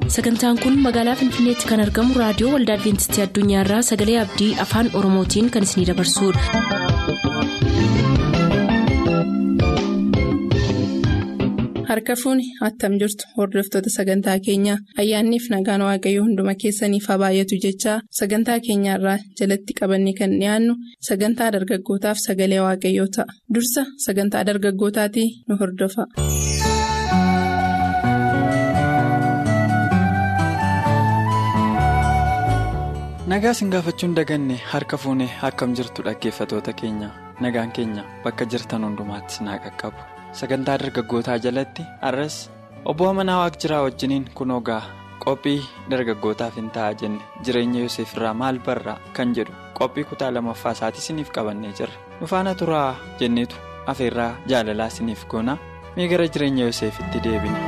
sagantaan kun magaalaa finfinneetti kan argamu raadiyoo waldaa adventistii addunyaarraa sagalee abdii afaan oromootiin kan isinidabarsudha. harka fuuni attam jirtu hordoftoota sagantaa keenyaa ayyaanniif nagaan waaqayyoo hunduma keessaniif haa baay'atu jechaa sagantaa keenyaarraa jalatti qabanne kan dhiyaannu sagantaa dargaggootaaf sagalee waaqayyoo ta'a dursa sagantaa dargaggootaatii nu hordofa. nagaa sin gaafachuun daganne harka fuunee akkam jirtu dhaggeeffatoota keenya nagaan keenya bakka jirtan hundumaatti naa qaqqabu sagantaa dargaggootaa jalatti har'as obbo amanaa waaq jiraa wajjiniin kunoo gaa qophii dargaggootaaf hin ta'a jenne jireenya yoseef irraa maal barraa kan jedhu qophii kutaa lamaffaa isaatii siniif qabannee jirra nufaana turaa jenneetu afeerraa jaalalaa siniif goona mee gara jireenya yoseefitti deebina.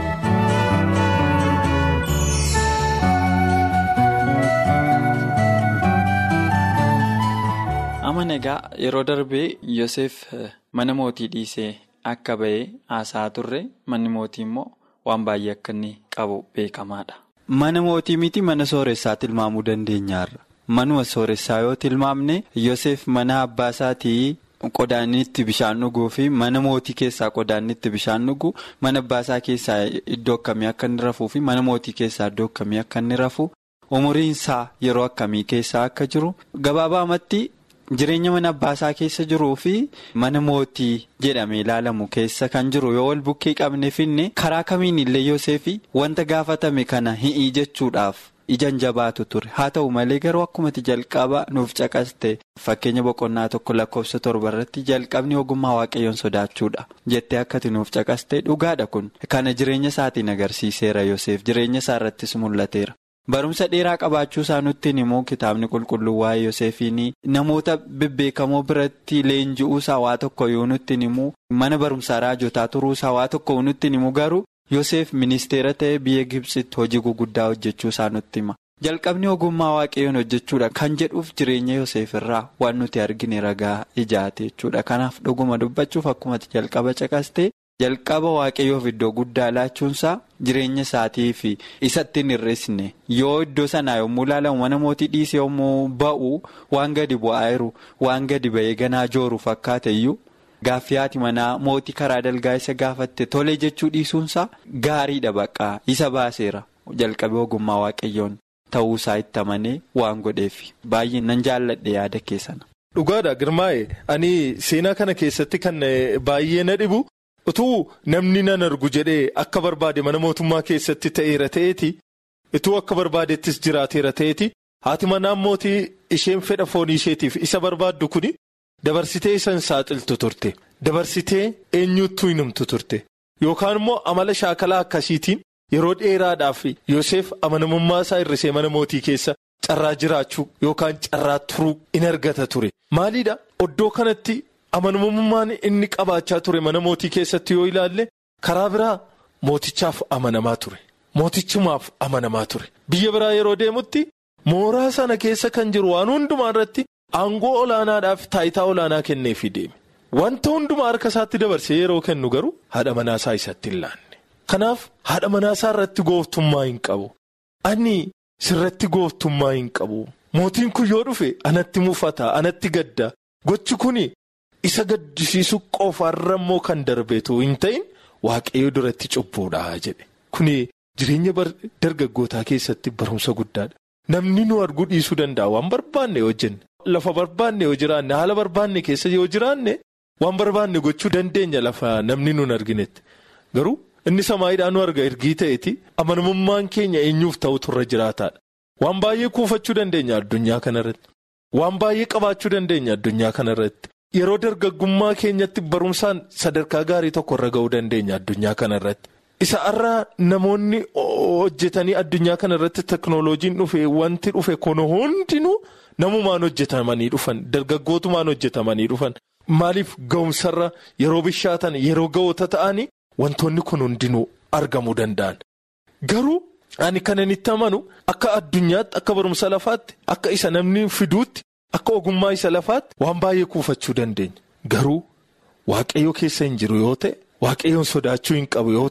amana egaa yeroo darbee yoseef mana mootii dhiisee akka ba'ee haasaa turre manni mootii immoo waan baay'ee akka inni qabu beekamaadha. mana mootii miti mana sooressaa tilmaamuu dandeenyaarra manuma sooressaa yoo tilmaamne yoseef mana abbaa isaatii qodaanni itti bishaan dhuguu fi mana mootii keessaa qodaanni itti bishaan dhugu mana abbaa isaa keessaa iddoo akkamii akka inni rafuu fi mana mootii keessaa iddoo akkamii akka inni rafu umuriin isaa yeroo akkamii keessaa akka jiru gabaabaamatti. Jireenya mana abbaasaa keessa jiruu fi mana mootii jedhamee ilaalamu keessa kan jiru yoo wal bukkee qabne finne karaa kamiin illee Yoseef wanta gaafatame kana hi'ii jechuudhaaf ijaan jabaatu ture haa ta'u malee garuu akkumatti jalqaba nuuf caqaste fakkeenya boqonnaa tokko lakkoofsa torba irratti jalqabni ogummaa waaqayyoon sodaachuudha jettee akkati nuuf caqaste dhugaadha kun kana jireenya isaatiin agarsiiseera Yoseef jireenya isaa irrattis mul'ateera. Barumsa dheeraa qabaachuu isaa nutti immoo kitaabni qulqulluu waa'ee Yoseefiin namoota bebbeekamoo biratti leenji'uu isaa waa tokko yoo nutti immoo mana barumsaa raajotaa turuu isaa waa tokko nutti immoo garuu Yoseef ministeera ta'ee biyya Gibsitti hojii guguddaa hojjechuu isaa nutti hima. Jalqabni ogummaa waaqayyoon hojjechuudha kan jedhuuf jireenya Yoseef irraa waan nuti argine ragaa ijaate jechuudha. Kanaaf dhuguma dubbachuuf akkumatti jalqaba caqaste. Jalqaba waaqayyoof iddoo guddaa laachuunsaa jireenya isaatii fi isatti hin hir'isne yoo iddoo sanaa yommuu ilaalamu mana mootii dhiisee yommuu ba'u waan gadi bu'aa jiru waan gadi ba'ee ganaa jooru fakkaate iyyuu gaaffii haati manaa mootii karaa dalgaa isa gaafatte tole jechuu dhiisuunsaa gaariidha baqqaa isa baaseera jalqabee ogummaa waaqayyoon ta'uusaa itti amanee waan godheef baay'ee nan jaalladhe yaada keessana. Dhugaadha Girmaa'e ani seenaa kana keessatti kan baay'ee na dhibu. utuu namni nan argu jedhee akka barbaade mana mootummaa keessatti ta'eera ta'eeti utuu akka barbaadettis jiraateera ta'eeti haati manaan mootii isheen fedha foonii isheetiif isa barbaaddu kuni dabarsitee isan saaxiltu turte dabarsitee eenyuttuu hin himtu turte yookaan immoo amala shaakalaa akkasiitiin yeroo dheeraadhaaf Yoseef amanamummaa isaa hir'isee mana mootii keessa carraa jiraachuu yookaan carraa turuu in argata ture maaliidha oddoo kanatti. amanamummaan inni qabaachaa ture mana mootii keessatti yoo ilaalle karaa biraa mootichaaf amanamaa ture mootichumaaf amanamaa ture biyya biraa yeroo deemutti mooraa sana keessa kan jiru waan hundumaa irratti aangoo olaanaadhaaf taayitaa olaanaa kenneefii deeme wanta hundumaa harka isaatti dabarsee yeroo kennu garuu haadha manaasaa isatti hin laanne kanaaf haadha manaasaa irratti gooftummaa hin qabu ani sirratti gooftummaa hin qabu mootiin kun yoo dhufe anatti mufata anatti gadda gochi kuni. isa gaddisiisu qofaarra immoo kan darbeetu hin ta'in waaqayyo duratti cubbuudha jedhe kuni jireenya dargaggootaa keessatti barumsa guddaadha namni nu arguu dhiisuu danda'a waan barbaanne yoo jenne lafa barbaanne yoo jiraanne haala barbaanne keessa yoo jiraanne waan barbaanne gochuu dandeenya lafa namni nun arginetti garuu inni samaayiidhaan nu arga ergii ta'eeti amanamummaan keenya eenyuuf ta'utu irra jiraataadha waan baay'ee kuufachuu dandeenya addunyaa kanarratti waan baay'ee qabaachuu dandeenya addunyaa kanarratti. Yeroo dargaggummaa keenyatti barumsaan sadarkaa gaarii tokko irra ga'uu dandeenya addunyaa kanarratti. Isa irraa namoonni hojjetanii addunyaa kanarratti teknooloojiin dhufe wanti dhufe kun hundinuu namumaan hojjetamanii dhufan dargaggootumaan hojjetamanii dhufan maaliif ga'umsarra yeroo bishaatan yeroo ga'oota ta'anii wantoonni kun hundinuu argamuu danda'an. Garuu ani kanan itti amanu akka addunyaatti akka barumsa lafaatti akka isa namni fiduutti. Akka ogummaa isa lafaatti waan baay'ee kuufachuu dandeenya garuu waaqayyo keessa hin jiru yoo ta'e waaqayyoon sodaachuu hin qabu yoo ta'e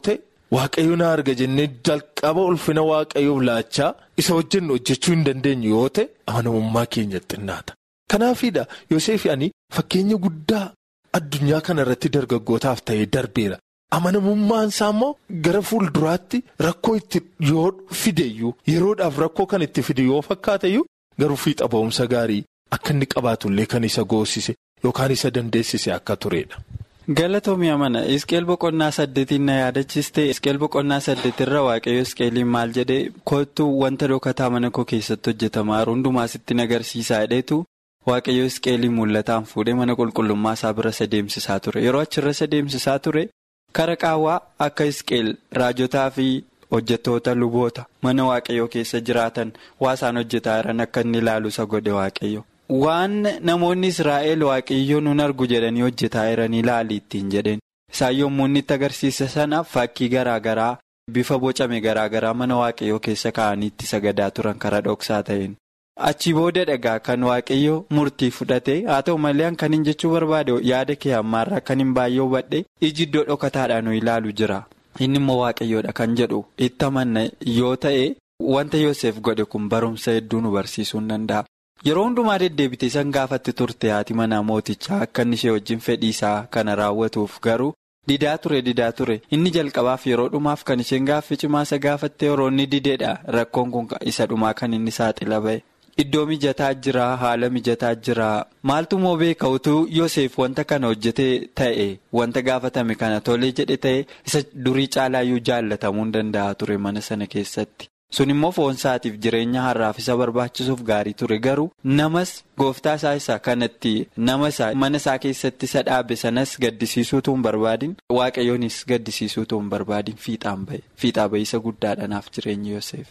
waaqayyo na arga jennee jalqaba ulfina waaqayyoof laachaa isa wajjin hojjechuu hin dandeenyu yoo ta'e amanamummaa keenya xinnaata. Kanaafiidha Yoseef ani fakkeenya guddaa addunyaa kana irratti dargaggootaaf ta'ee darbeera. Amanamummaan isaa immoo gara fuulduraatti rakkoo itti yoo fideyyuu yeroodhaaf rakkoo kan itti fide yoo fakkaateyyuu garuu fiixa ba'umsa gaarii akka inni qabaatullee kan isa goosise yookaan isa dandeessise akka turedha. Galatoomii amana Isqeel boqonnaa saddeetiin na yaadachiste Isqeel boqonnaa saddeetirra waaqayyo Isqeeliin maal jedhee kootu wanta dhokataa mana koo keessatti hojjetamaa hundumaa sitti agarsiisaa jedheetu waaqayyo Isqeeliin mul'ataan fuudhee mana qulqullummaa isaa bira isa deemsisaa ture yeroo achirra isa deemsisaa ture kara qaawwaa akka Isqeel raajotaa fi hojjetoota luboota mana waaqayyoo keessa jiraatan waa isaan hojjetaa jiran akka inni ilaalu isa godhe waaqayyo. Waan namoonni Israa'el waaqayyoo nun argu jedhanii hojjetaa jiranii ilaali ittiin jedheen isaan yommuu inni itti agarsiisa sana fakkii garaa garaa bifa bocame garaa garaa mana waaqayyoo keessa kaa'anii itti sagadaa turan karaa dhoksaa ta'een. Achi booda dhagaa kan waaqayyoo murtii fudhate haa ta'u malee kan hin jechuu barbaade yaada kee ammaarraa kan hin baay'ee hubadhe iji iddoo dhokataadhaan ilaalu jira. Inni immoo waaqayyoodha kan jedhu itti amanna yoo ta'e wanta Yoosef godhe kun barumsa hedduu nu barsiisuu hin danda'a. Yeroo hundumaa deddeebitee san gaafatti turte haati manaa mootichaa akka inni ishee wajjin fedhii isaa kana raawwatuuf garuu didaa ture didaa ture inni jalqabaaf yeroo dhumaaf kan isheen gaaffii cimaa isa gaafatte yeroo inni dideedha rakkoon kun isa dhumaa kan inni saaxila ba'e. Iddoo mijataa jira haala mijataa jira maaltu moo beeka utuu Yoseef wanta kana hojjetee ta'e wanta gaafatame kana tolee jedhe ta'e isa durii caalaayyuu jaalatamuu hin danda'a ture mana sana keessatti. sun immoo foonsaatiif jireenya har'aaf isa barbaachisuuf gaarii ture garuu namas gooftaa isaa isa kanatti nama isaa mana isaa keessatti isa dhaabe sanas gaddisiisuutu hin barbaadin waaqayyoonis gaddisiisuutu hin barbaadin fiixaan ba'e fiixaa ba'iisa guddaadhanaaf jireenya Yoseef.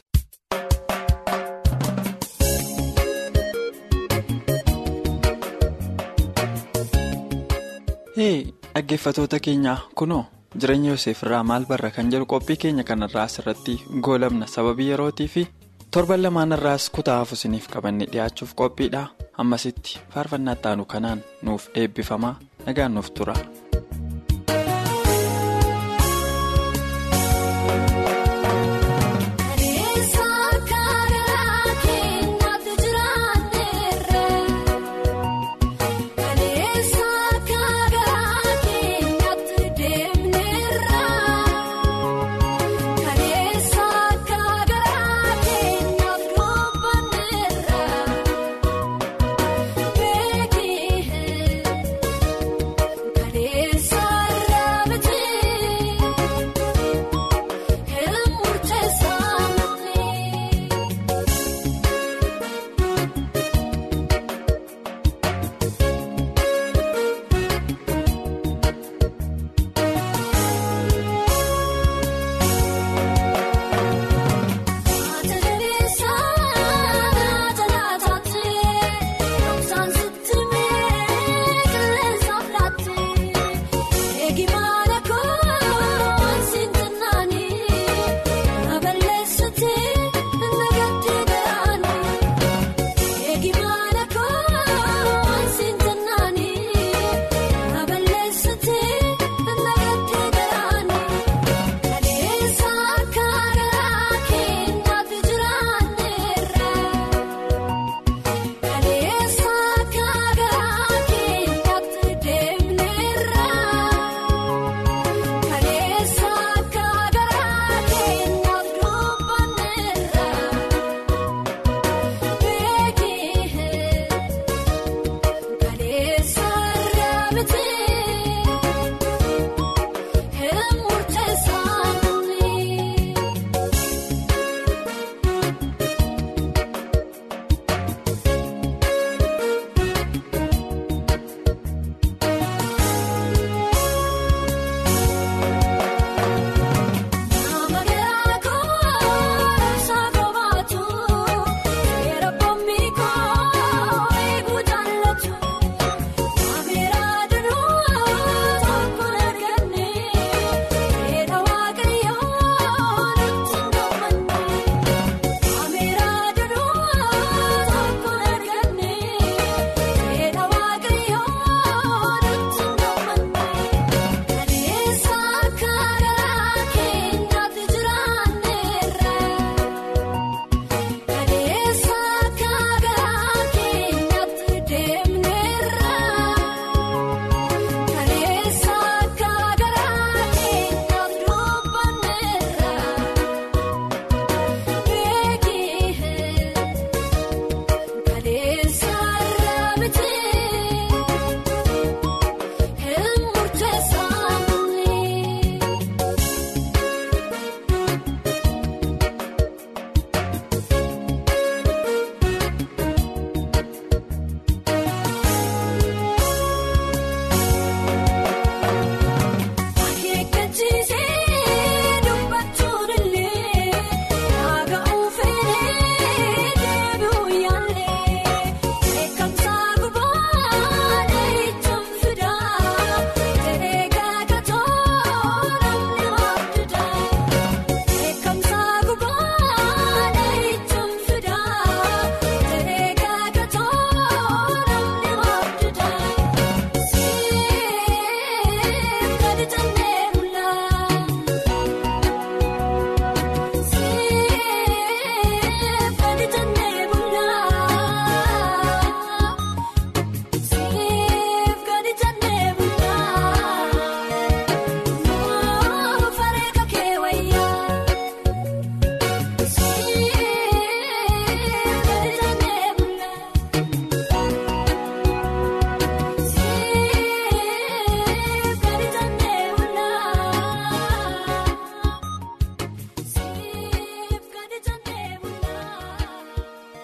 dhaggeeffatoota keenyaa kunoo. jireenya Yoseef irraa maal barra kan jedhu qophii keenya kanarraa asirratti goolabna sababii yerootii fi torban lamaan irraas kutaa hafu isiniif qabanne dhiyaachuuf qophiidha ammasitti faarfannaa ittaanu kanaan nuuf eebbifamaa nagaan nuuf tura. Kaleessa.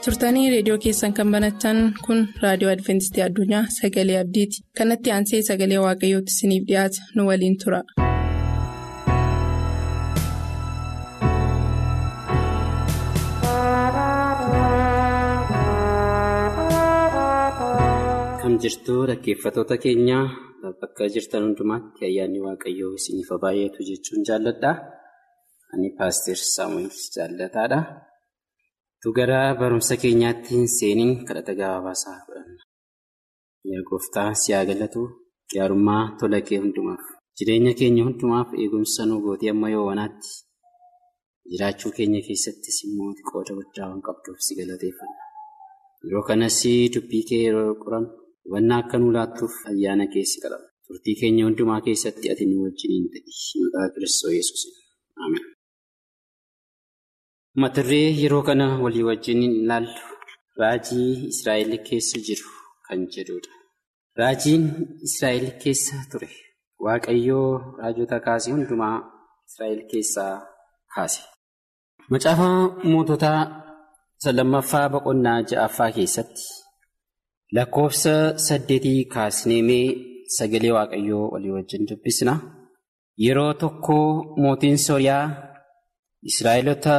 turtanii reediyoo keessan kan banatan kun raadiyoo adventistii addunyaa sagalee abdiiti kanatti aansee sagalee waaqayyootti isiniif dhiyaata nu waliin tura. Kan jirtu dhaggeeffatoota keenyaa bakka jirtan hundumaatti ayyaanni waaqayyoo isiniif baay'eetu jechuun jaalladha. Ani paaster Saamu'eel jaallataadha. Tu gara barumsa keenyaatti seeniin kadhata gabaabaasaa fudhanna. Yaa gooftaa si haa galatu gaarummaa tola kee hundumaaf jireenya keenya hundumaaf eegumsa nu gootii amma yoowwanaatti jiraachuu keenya keessattis immoo qooda guddaa waan qabduuf si galateeffanna. Yeroo kanas dubbii kee yeroo qoran hubannaa akka nu laattuuf ayyaana keessi qalama. Turtii keenya hundumaa keessatti ati nu wajjiniin ta'i. Maqaa Kiristoos Yesuus. Ameen. Maturree yeroo kana walii wajjin ilaallu raajii Israa'el keessa jiru kan jedhudha. Raajiin Israa'el keessa ture. Waaqayyoo raajota kaasee hundumaa Israa'el keessaa kaase. Macaafa moototaa lammaffaa boqonnaa ja'affaa keessatti lakkoofsa saddeetii kaasneemee sagalee waaqayyoo walii wajjin dubbisna. Yeroo tokko mootiin Sooriyaa Israa'eloota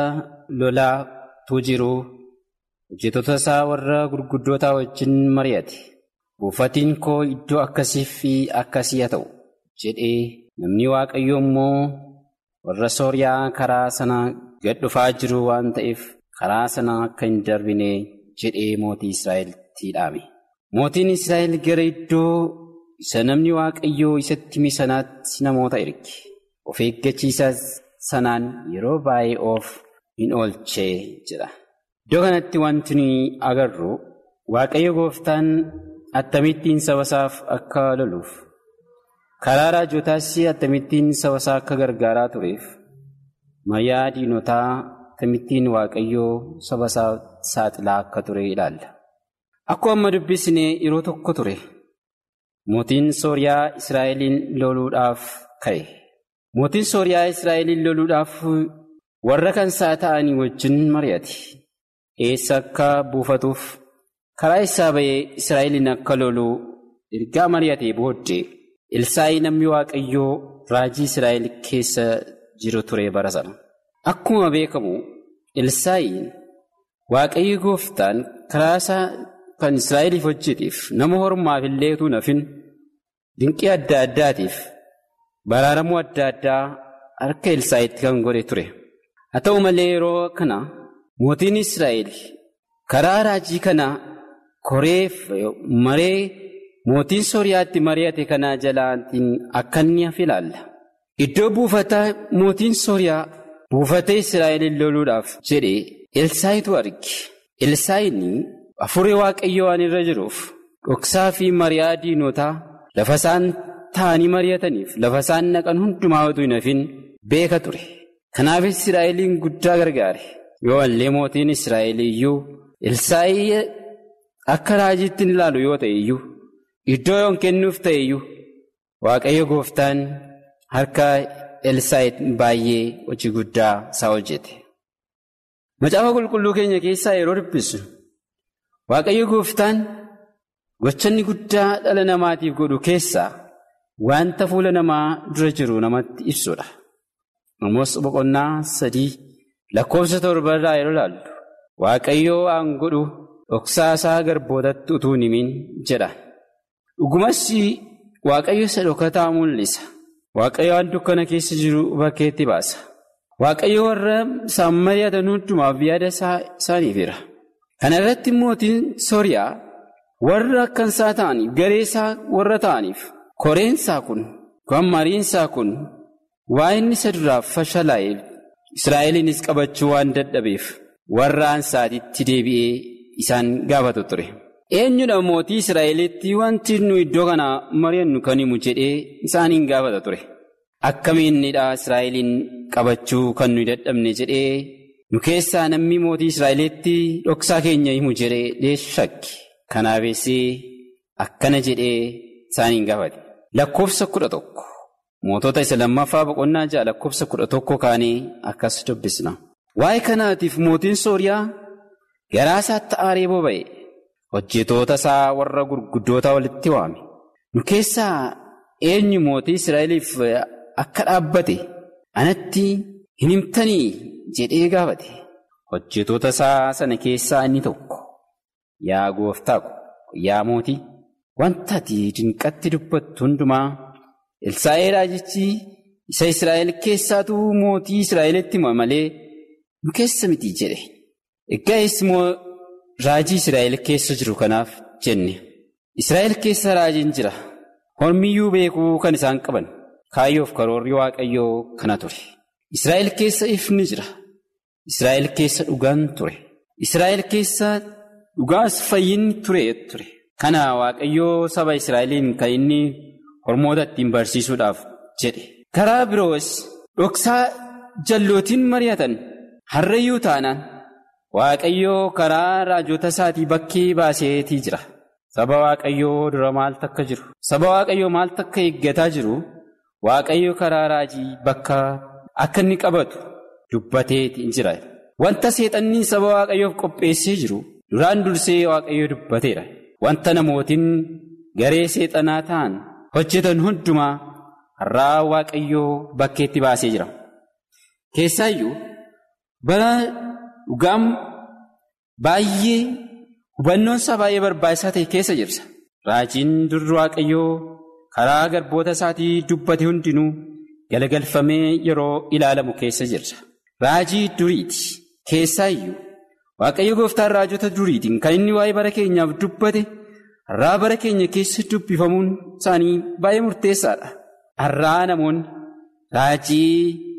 lolaatu jiru hojjettoota isaa warra gurguddootaa wajjin mari'ate. Buufatiin koo iddoo akkasii fi akkasii haa ta'u jedhee namni waaqayyoo immoo warra Sooriyaa karaa sana gad dhufaa jiru waan ta'eef karaa sana akka hin darbine jedhee mootii Israa'elitti dhaame. Mootiin Israa'el gara iddoo isa namni waaqayyoo isatti hime sanaatti namoota erge. Of eeggachiisa sanaan yeroo baay'ee of hin oolchee jedha. Iddoo kanatti wanti nuyi agarru waaqayyo gooftaan akkamittiin saba isaaf akka loluuf karaa raajotaas akkamittiin saba isaa akka gargaaraa tureef mayyaa diinotaa akkamittiin waaqayyoo saba isaa saaxilaa akka ture ilaalla. Akkuma amma dubbisne yeroo tokko ture mootiin Sooriyaa Israa'eliin loluudhaaf ka'e. Mootiin Sooriyaa Israa'eliin loluudhaaf warra kan isaa ta'anii wajjin mari'ate. Eessa akka buufatuuf karaa isaa ba'ee Israa'eliin akka lolu ergaa mari'atee booddee Elsaayi namni Waaqayyoo raajii Israa'el keessa jiru ture bara sana. Akkuma beekamu Elsaayiin Waaqayyo gooftaan karaa isaa kan Israa'eliif hojjeteef nama hormaaf illee utuu nafin dinqii adda addaatiif baraaramuu adda addaa harka Elsaayitti kan godhe ture. Haa ta'u malee yeroo kana mootiin Israa'el karaa raajii kana koreef maree mootiin Sooriyaatti mari'ate kanaa jalaatiin akka inni hafe ilaalla. Iddoo buufata mootiin Sooriyaa buufata Israa'eliin loluudhaaf jedhe Elsaayitu arge. Elsaayiin Hafuurri waaqayyoo waan irra jiruuf dhoksaa fi mari'aa diinotaa lafa isaan taa'anii mari'ataniif lafa isaan naqan hundumaa utuu hin hafin beeka ture. Kanaaf Israa'eliin guddaa gargaare. Yoo illee mootiin Israa'el iyyuu Elsaayi akka raajiitti hin ilaalu yoo ta'e iyyuu iddoo yoon kennuuf ta'e iyyuu waaqayyo gooftaan harka Elsaayi baay'ee hojii guddaa isaa hojjete. Macaafa qulqulluu keenya keessaa yeroo dubbisu. Waaqayyo gooftaan gochanni guddaa dhala namaatiif godhu keessaa wanta fuula namaa dura jiru namatti ibsudha. Amoos boqonnaa sadii lakkoofsa torbarraa yeroo ilaallu Waaqayyo waan godhu dhoksaa isaa garbootatti utuu hin himin jedha. Dhugumas Waaqayyo isa dhokataa mul'isa. Waaqayyo waan dukkana keessa jiru bakkeetti baasa. Waaqayyo warra isaan mari'atan hundumaaf yaada isaaniif jira. Kana irratti mootiin Sooriyaa warra akkan isaa ta'aniif garee isaa warra ta'aniif koreensaa kun kan mariinsaa kun waa inni isa duraaf fashalaa'eef Israa'eliinis qabachuu waan dadhabeef warra ansaatitti deebi'ee isaan gaafatu ture. Eenyudha mootii Israa'elitti wanti nu iddoo kana mari'annu kan himu jedhee isaaniin gaafata ture. Akkamiinidha Israa'eliin qabachuu kan nuyi dadhabne jedhee. Nu keessaa namni mootii Israa'elitti dhoksaa keenya himu jedhee shakki. Kanaafis akkana jedhee isaaniin gaafate. Lakkoofsa kudha tokko. Mootota isa lammaffaa boqonnaa ja'a lakkoofsa kudha tokko kaanii akkas dubbisna. Waa'ee kanaatiif mootiin Sooriyaa garaa isaatti aaree boba'e hojjetoota isaa warra gurguddoota walitti waame nu keessaa eenyu mootii Israa'eliif akka dhaabbate anatti hin himtanii jedhee gaafate hojjetoota isaa sana keessaa inni tokko yaa gooftaa ko yaa mootii wanta ati dinqatti dubbattu hundumaa Elsaa'ee raajichi isa Israa'el keessaatu mootii Israa'elitti hima malee nu keessa miti jedhe. Egaa'es immoo raajii Israa'el keessa jiru kanaaf jenne. Israa'el keessa raajiin jira. Hormiyyuu beekuu kan isaan qaban. Kaayyoof karoorri waaqayyoo kana ture. Israa'el keessa ifni jira. Israa'el keessa dhugaan ture. Israa'el keessa dhugaas fayyinni ture ture. Kana waaqayyoo saba Israa'eliin kan inni hormoota ittiin barsiisuudhaaf jedhe. Karaa biroos dhoksaa jallootiin mari'atan harreeyyuu taanaan waaqayyoo karaa raajota isaatii bakkee baaseetii jira. Saba waaqayyoo dura maaltu akka jiru? Saba waaqayyoo maaltu akka eeggataa jiru? Waaqayyo karaa raajii bakka akka inni qabatu dubbateetii jira. Wanta seexanni saba waaqayyoof qopheessee jiru duraan dursee waaqayyo dubbateera. Wanta namootiin garee seexanaa ta'an hojjetan hundumaa har'aa waaqayyoo bakkeetti baasee jira. Keessaayyuu bara dhugaan baay'ee hubannoon isaa baay'ee barbaachisaa ta'e keessa jirsa. Raajiin durri waaqayyoo karaa garboota isaatii dubbate hundinuu galagalfamee yeroo ilaalamu keessa jirsa. Raajii duriiti. Keessaayyuu waaqayyo gooftaan raajota duriitiin kan inni waa'ee bara keenyaaf dubbate har'aa bara keenya keessa dubbifamuun isaanii baay'ee murteessaadha. Har'aa namoonni raajii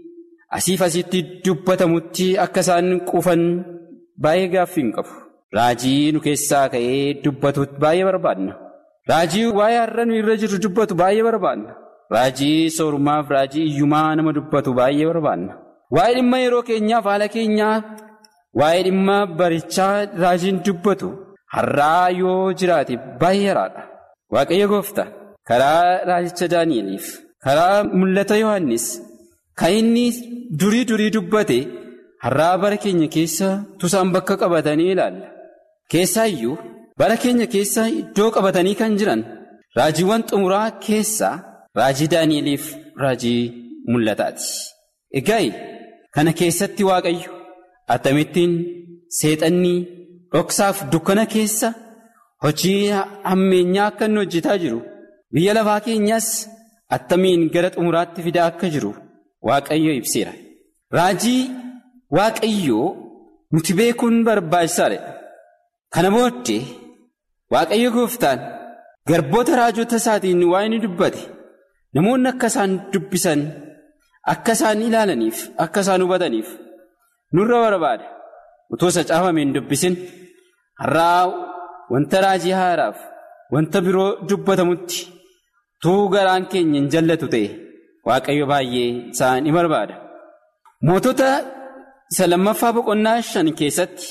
asiif asitti dubbatamutti akka isaan quufan baay'ee gaaffii hin qabu. Raajii nu keessaa ka'ee dubbatu baay'ee barbaadna. Raajii waa'ee har'a nu irra jiru dubbatu baay'ee barbaadna. Raajii soorumaaf raajii iyyumaa nama dubbatu baay'ee barbaadna. Waa'ee dhimma yeroo keenyaaf haala keenyaa waa'ee dhimma barichaa raajiin dubbatu har'aa yoo jiraate baay'ee haraadha. Waaqayyo gooftaa karaa raajicha Daani'eliif karaa mul'ata Yohaannis kan inni durii durii dubbate har'aa bara keenya keessa tusaan bakka qabatanii ilaalla. Keessaayyuu bara keenya keessa iddoo qabatanii kan jiran raajiiwwan xumuraa keessaa raajii Daani'eliif raajii mul'ataati. Egaa kana keessatti waaqayyo atamittiin seexanni dhoksaaf dukkana keessa hojii hammeenyaa akka inni hojjetaa jiru biyya lafaa keenyaas attamiin gara xumuraatti fidaa akka jiru waaqayyo ibseera. Raajii waaqayyoo nuti beekuun barbaachisaadha. Kana booddee waaqayyo gooftaan garboota raajota isaatiin waa inni dubbate namoonni akka isaan dubbisan akka isaan ilaalaniif akka isaan hubataniif nurra barbaada. Utuu isa caafameen dubbisin har'aa wanta raajii haaraaf wanta biroo dubbatamutti tuu garaan keenya hin jallatu ta'e waaqayyo baay'ee isaan ni barbaada. Mootota isa lammaffaa boqonnaa shan keessatti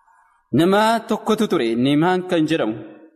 nama tokkotu ture Neemaan kan jedhamu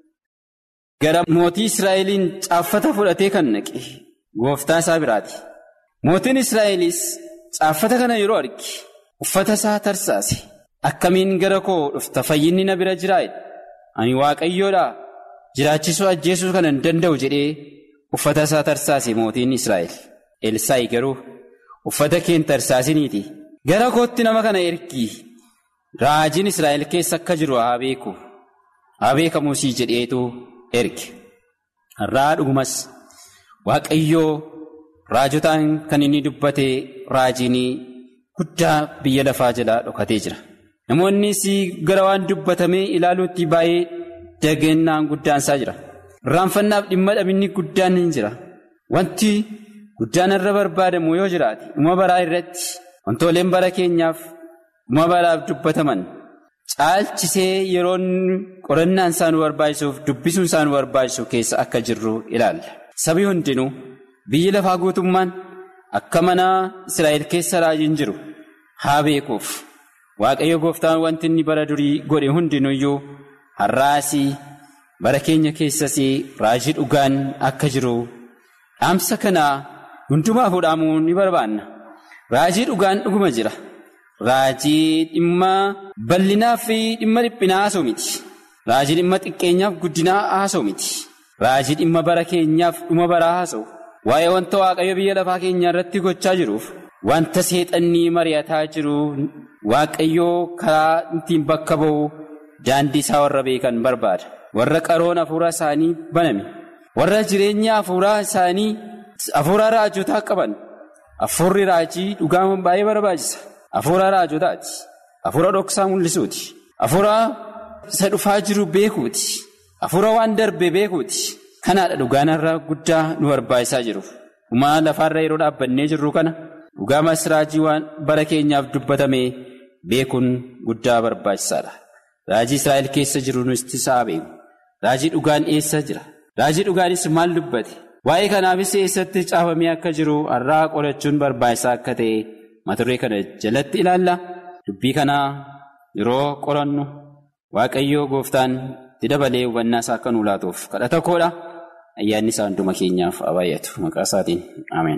gara mootii Israa'eliin caaffata fudhatee kan naqe gooftaa isaa biraati. Mootiin Israa'elis caaffata kana yeroo arge uffata isaa tarsaase akkamiin gara koo dhufta fayyinni na bira jiraa ani waaqayyoodhaa jiraachisuu ajjeesuu kana hin danda'u jedhee uffata isaa tarsaase mootiin Israa'el. Elsaa'i garuu uffata kee hin tarsaasiniiti gara kootti nama kana ergii raajiin Israa'el keessa akka jiru haa beeku haa beekamuusii jedheetu erge. Har'aa dhugumas waaqayyoo raajotaan kan inni dubbate raajiinii guddaa biyya lafaa jalaa dhokatee jira. Namoonnis gara waan dubbatamee ilaaluutti baay'ee dagannaan guddaan isaa jira. Irraanfannaaf dhimma dhabinni guddaan hin jira. Wanti guddaan irra barbaadamu yoo jiraate dhuma baraa irratti wantooleen bara keenyaaf dhuma baraaf dubbataman caalchisee yeroon qorannaan isaa nu barbaachisuuf dubbisuun isaa nu barbaachisu keessa akka jirru ilaalla. Sabi hundinuu biyyi lafaa guutummaan akka mana Israa'el keessa raajiin jiru haa beekuuf. Waaqayyo gooftaan wanti inni bara durii godhe hundinuyyuu har'aasii bara keenya keessas raajii dhugaan akka jiru dhaamsa kanaa hundumaa fuudhamuu ni barbaanna. Raajii dhugaan dhuguma jira. raajii dhimma bal'inaa fi dhimma dhiphinaa haasa'u miti. Raajii dhimma xiqqeenyaaf guddinaa haasa'u miti. Raajii dhimma bara keenyaaf dhuma baraa haasa'u. Waa'ee wanta waaqayyo biyya lafaa keenyaa irratti gochaa jiruuf wanta seexannii mari'ataa jiru waaqayyoo karaa ittiin bakka ba'u daandii isaa warra beekan barbaada. Warra qaroon hafuura isaanii baname. Warra jireenya hafuuraa isaanii hafuuraa raajotaa qaban. Hafuurri raajii dhugaama baay'ee barbaachisa. Hafuura raajotaati. Hafuura dhoksaa mul'isuuti. Hafuura isa dhufaa jiru beekuuti. Hafuura waan darbe beekuuti. Kanaadha dhugaan irraa guddaa nu barbaachisaa jiru. Dhumaa lafaarra yeroo dhaabbannee jirru kana dhugaamas raajii waan bara keenyaaf dubbatame beekuun guddaa barbaachisaadha. Raajii Israa'el keessa jiru nuti isaa beeku. Raajii dhugaan eessa jira? Raajii dhugaanis maal dubbate? Waa'ee kanaafis eessatti caafamee akka jiru har'aa qorachuun barbaachisaa akka ta'e mata duree kana jalatti ilaalla. Dubbii kanaa yeroo qorannu Waaqayyoo gooftaan itti dabalee hubannaa isaa akka nu laatuuf kadhata koodha. Ayyaanni isaa hunduma keenyaaf haa baay'atu. Maqaa isaatiin Ameen.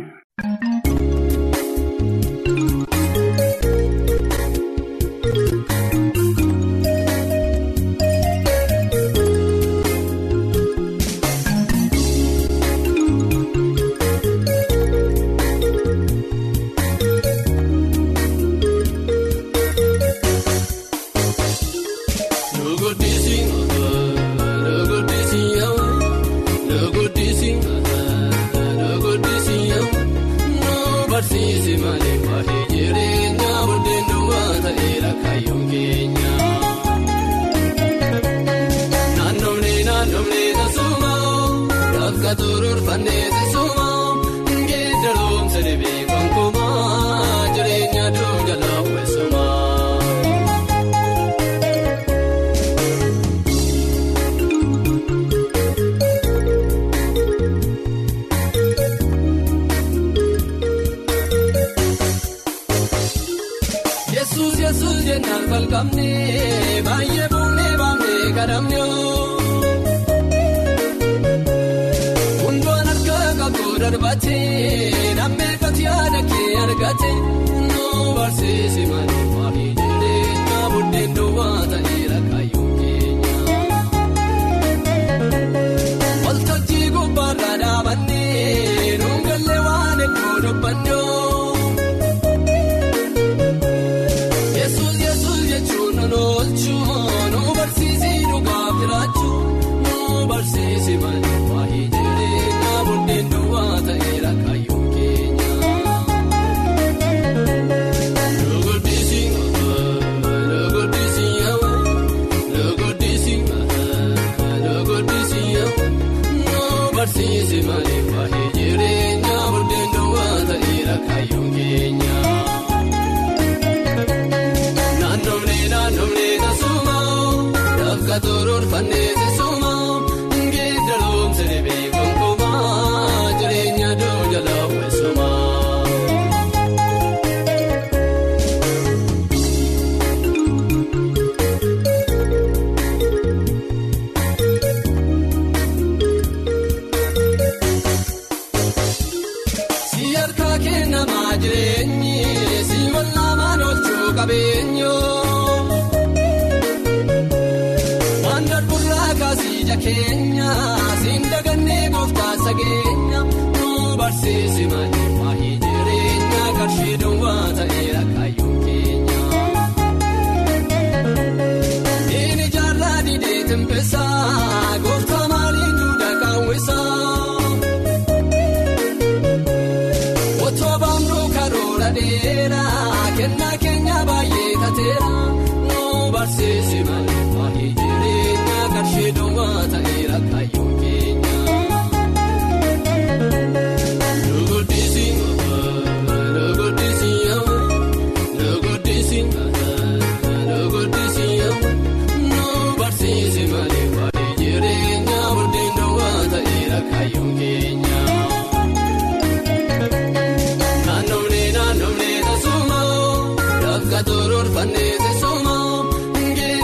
Naannoo naannoo neeta sumaa, lafa toroor fannee sumaa, ngee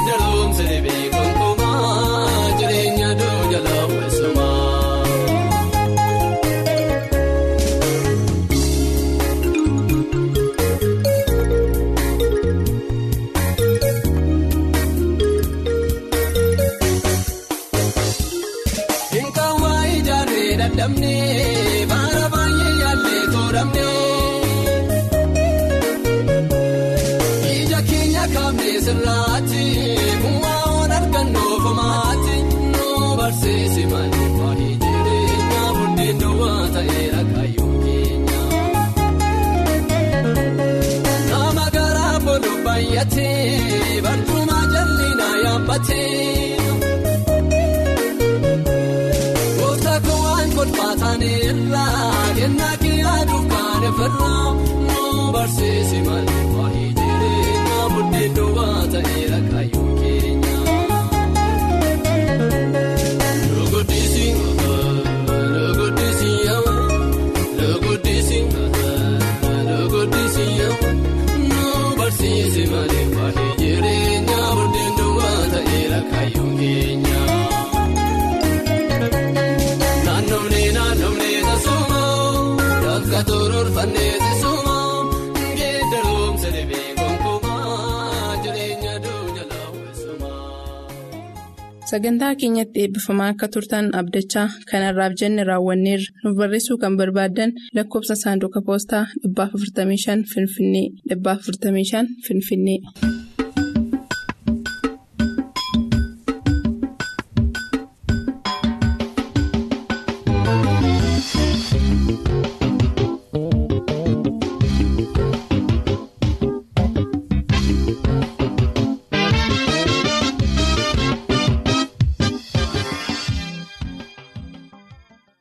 fayyadamnee baara baay'ee yaallee tooramnee. Ija keenya kaabnee sirraatti bu'aa oon argannoo fomaatti nu barsiisi malee waa'ee jireenya buddeena duwwaa ta'eera kaayyoo keenya. Nama garaa bolu baay'atee barcuma jallinaa yaabbatee. Gooftaa kowwaan kolfaataan irraa kennaa kiyaaduuf kan ifirraa nu barsiisi malee waa'ee jireenya buddeena duwwaa ta'eera kaayyoo keenya. Luguddisi luguddisi yoo luguddisi luguddisi yoo nu barsiisi malee waa'ee jireenya buddeena duwwaa ta'eera kaayyoo keenya. Naannoomni naannoomni teessuma bakka toroorfannee teessuma geeddaroomsa dhibee gonkumaa jireenya duunya laawwisuma. Sagantaa keenyatti eebbifamaa akka turtan abdachaa kanarraaf jenne raawwanneerra nuuf barreessuu kan barbaaddan lakkoofsa saanduqa poostaa 455 Finfinnee 455 Finfinnee.